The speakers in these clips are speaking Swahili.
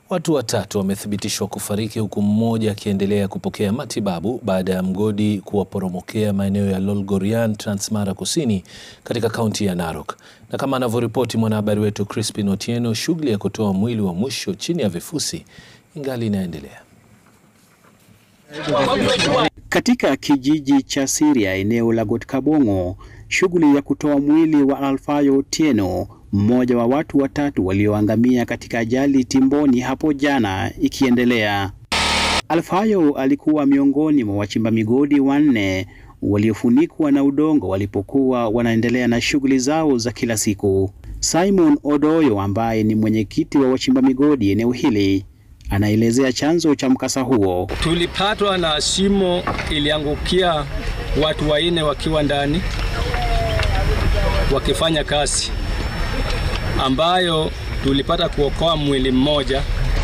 Watu watatu wamethibitishwa kufariki huku mmoja akiendelea kupokea matibabu baada ya mgodi kuwaporomokea maeneo ya Lolgorian, Transmara Kusini katika kaunti ya Narok. Na kama anavyoripoti mwanahabari wetu Crispin Otieno, shughuli ya kutoa mwili wa mwisho chini ya vifusi ingali inaendelea. Katika kijiji cha Siria eneo la Got-Kabongo, shughuli ya kutoa mwili wa Alfayo Otieno, mmoja wa watu watatu walioangamia katika ajali Timboni hapo jana ikiendelea. Alfayo alikuwa miongoni mwa wachimba migodi wanne waliofunikwa na udongo walipokuwa wanaendelea na shughuli zao za kila siku. Simon Odoyo ambaye ni mwenyekiti wa wachimba migodi eneo hili anaelezea chanzo cha mkasa huo. Tulipatwa na shimo iliangukia watu wanne wakiwa ndani wakifanya kazi, ambayo tulipata kuokoa mwili mmoja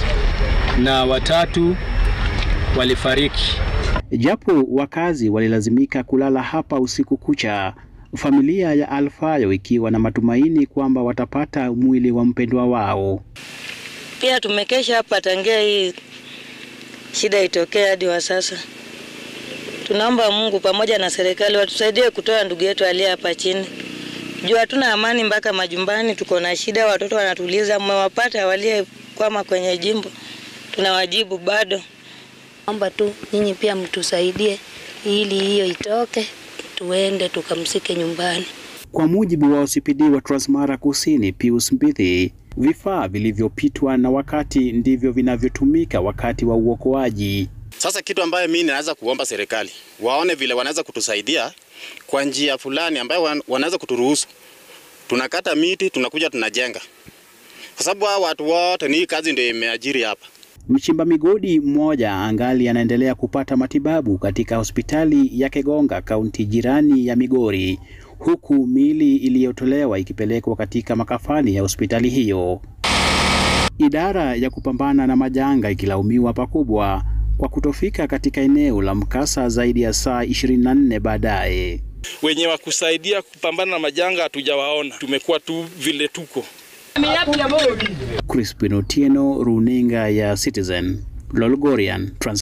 na watatu walifariki. Japo wakazi walilazimika kulala hapa usiku kucha, familia ya Alfayo ikiwa na matumaini kwamba watapata mwili wa mpendwa wao. Pia tumekesha hapa tangia hii shida itokee hadi wa sasa. Tunaomba Mungu pamoja na serikali watusaidie kutoa ndugu yetu aliye hapa chini. Juu hatuna amani mpaka majumbani, tuko na shida, watoto wanatuliza. Mmewapata waliekwama kwenye jimbo, tunawajibu bado. Omba tu nyinyi pia mtusaidie ili hiyo itoke, tuende tukamsike nyumbani. Kwa mujibu wa OCPD wa Transmara Kusini, Pius Mbithi, vifaa vilivyopitwa na wakati ndivyo vinavyotumika wakati wa uokoaji. Sasa kitu ambayo mimi naweza kuomba serikali waone vile wanaweza kutusaidia kwa njia fulani ambayo wanaweza kuturuhusu. Tunakata miti, tunakuja tunajenga, kwa sababu hao watu wote ni hii kazi ndio imeajiri hapa. Mchimba migodi mmoja angali anaendelea kupata matibabu katika hospitali ya Kegonga, kaunti jirani ya Migori, huku miili iliyotolewa ikipelekwa katika makafani ya hospitali hiyo. Idara ya kupambana na majanga ikilaumiwa pakubwa kwa kutofika katika eneo la mkasa zaidi ya saa 24 baadaye. Wenye wa kusaidia kupambana na majanga hatujawaona, tumekuwa tu vile tuko. Crispin Otieno, runinga ya Citizen, Lolgorian, Trans